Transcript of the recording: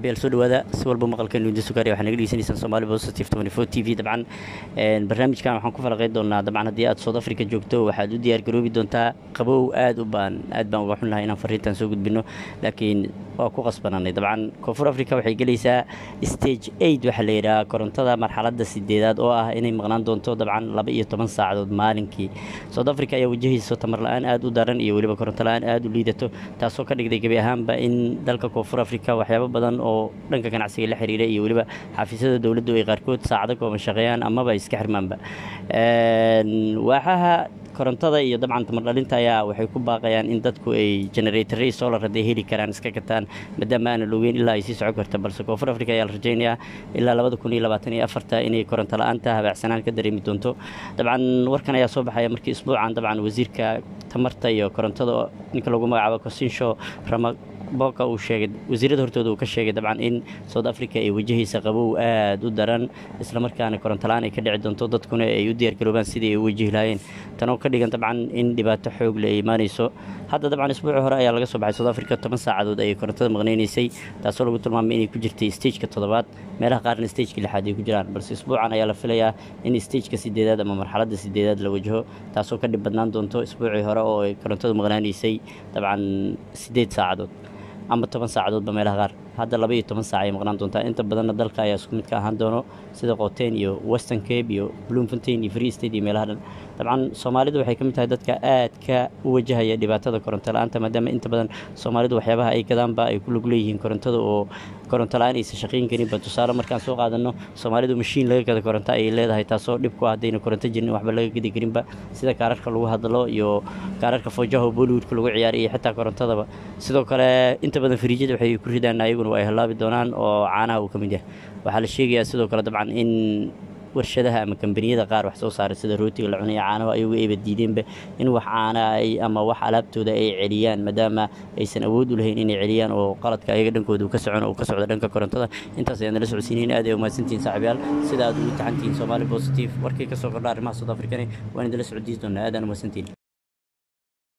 saaxiibayaal soo dhawaada si walba maqalkan lundi sugaari waxaa naga dhegeysanaysaan Somali Positive 24 TV dabcan een barnaamijkan waxaan ku falaqeyn doonaa dabcan haddii aad South Africa joogto waxaad u diyaar garoobi doontaa qabow aad u baan aad baan uga xunnahay inaan fariintan soo gudbino laakiin waa ku qasbananay dabcan koonfur africa waxay gelaysaa stage eight waxaa la yidhaha korontada marxaladda sideedaad oo ah inay maqnaan doonto dabcan laba iyo toban saacadood maalinkii south africa ayaa wajahayso tamar la-aan aad u daran iyo weliba koronto la-aan aad u liidato taasoo ka dhigday gebi ahaanba in dalka koonfur africa waxyaabo badan oo dhanka ganacsiga la xiriira iyo weliba xafiisyada dowladdu ay qaarkood saacado kooban shaqeeyaan amaba iska xirmaanba waaxaha korontada iyo dabcan tamar dhalinta ayaa waxay ku baaqayaan in dadku ay generatory solar hadday heli karaan iska gataan maadaama aana logeyn ilaa ay sii socon karta balse koonfur africa ayaa la rajaynayaa ilaa labada kun iyo labaatan iyo afarta inay koronto la-aanta habaacsanaan ka dareemi doonto dabcan warkan ayaa soo baxaya markii isbuucan dabcan wasiirka tamarta iyo korontada ninka lagu magacaabo cosinsho rama booka uu sheegay wasiirada hortooda uu ka sheegay dabcan in south africa ay wajahaysa qabow aad u daran islamarkaana korontola-aan ay ka dhici doonto dadkuna ay u diyaargaroobaan sidii ay u wajihi lahaayeen tanoo ka dhigan dabcan in dhibaato xoog le ay imaanayso hadda dabcan isbuuci hore ayaa laga soo baxay south africa toban saacadood ayay korontada maqnaynaysay taasoo lagu tilmaamay inay ku jirtay stageka toddobaad meelaha qaarna stageka lixaad ay ku jiraan balse isbuucan ayaa la filayaa in stageka sideedaad ama marxaladda sideedaad la wajaho taasoo ka dhib badnaan doonto isbuucii hore oo ay korontadu maqnaanaysay dabcan sideed saacadood ama toban saacadoodba meelaha qaar hadda laba iyo toban saac ay maqnaan doontaa inta badanna dalka ayaa isku mid ka ahaan doono sida qoteen iyo western cape iyo bloemfontein iyo free state iyo meelaha dhan dabcan soomaalidu waxay ka mid tahay dadka aadka u wajahaya dhibaatada koronto la-aanta maadaama inta badan soomaalidu waxyaabaha ay gadaanba ay ku lug leeyihiin korontada oo koronto la-aan aysan shaqayn karinba tusaale markaan soo qaadano soomaalidu mashiin laga gada koronto ayay leedahay taasoo dhib ku ah haddayna koronto jirin waxba laga gadi karinba sida kaararka lagu hadlo iyo kaararka foojaha bollywoodka lagu ciyaariy iyo xitaa korontadaba sidoo kale inta badan fariijyada waxay ku ridaan ayaguna waa ay halaabi doonaan oo caanaha uu ka mid yahay waxaa la sheegayaa sidoo kale dabcan in warshadaha ama kambaniyada qaar wax soo saaray sida rootiga la cunaya caanaho ayagu ayba diideenba in wax caana ay ama wax alaabtooda ay celiyaan maadaama aysan awood u lahayn inay celiyaan oo qaladka ayaga dhankooda uu ka socon uu ka socdo dhanka korontada intaas ayaan nala socodsiinayn aad ay umahadsantihiin saaxiibayaal sida aad ugu taxantihiin Somali Positive warkii ka soo kordha arrimaha South African waan idinla socodsiin doonaa aad aan umahadsantihiin